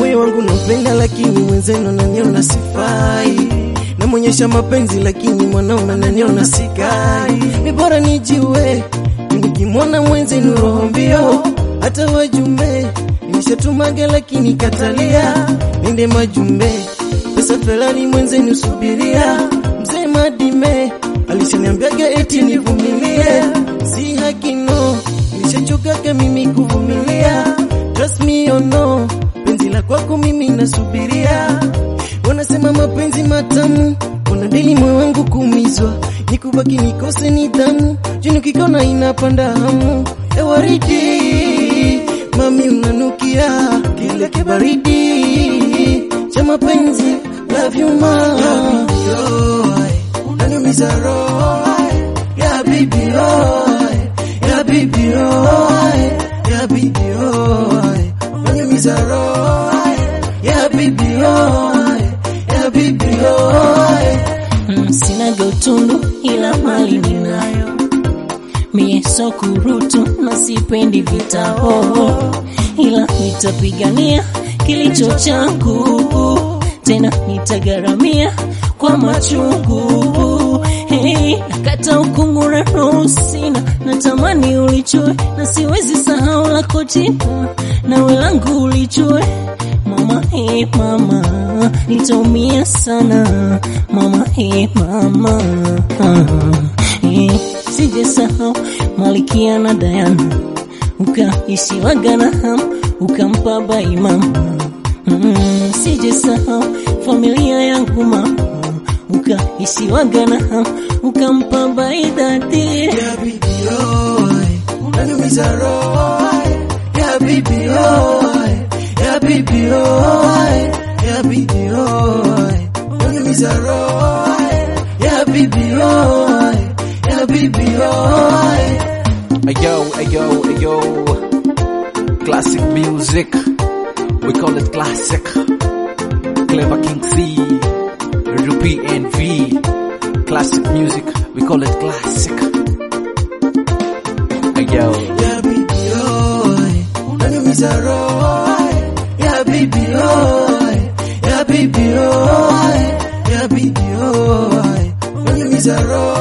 moyo wangu naupenda, lakini mwenzenu ananiona sifai. Namwonyesha mapenzi, lakini mwanao ananiona sikai. Ni bora nijiue, nikimwona mwenzenu roho mbio, hata wajumbe nimeshatumaga, lakini katalia nende majumbe pesa felani mwenzenu subiria, mzee Madime alishaniambiaga eti nivumilie, si haki no, nilishachokaga mimi kuvumilia, trust me or no, penzi la kwako mimi nasubiria. Wanasema mapenzi matamu, wanadili moyo wangu kuumizwa, nikubaki nikose nidhamu, juu nikikona inapanda hamu. Ewaridi mami, unanukia kile kibaridi cha mapenzi, love you ma, unaniumiza roho ya bibi oh, ya bibi oh, ya bibi oh, unaniumiza roho ya bibi oh, ya bibi oh. Mm, sinaga utundu ila mali ninayo mie so kurutu na sipendi vita oh, ila nitapigania kilicho changu tena nitagaramia kwa machungu hey, nakata ukungura sina natamani ulichue na siwezi sahau lako jina nawe langu ulichue mama hey, mama nitaumia sana mama hey, mama ah, hey, sije sahau malikia na Diana ukaishiwaga na hamu ukampa bai mama mm, sije sahau familia yangu mama ukaishiwaga na hamu ukampa bai dadi Ya bibi oh, unaniumiza roho ya bibi oh, ya bibi oh, ya bibi oh, unaniumiza roho ya bibi oh, ya bibi oh. Ayo, ayo, ayo. Classic music. We call it classic. Clever King C. Rupi and V. Classic music. We call it classic. Ayo. Ya bibi oh, unaniumiza roho ya bibi oh, ya bibi oh, ya bibi oh, unaniumiza roho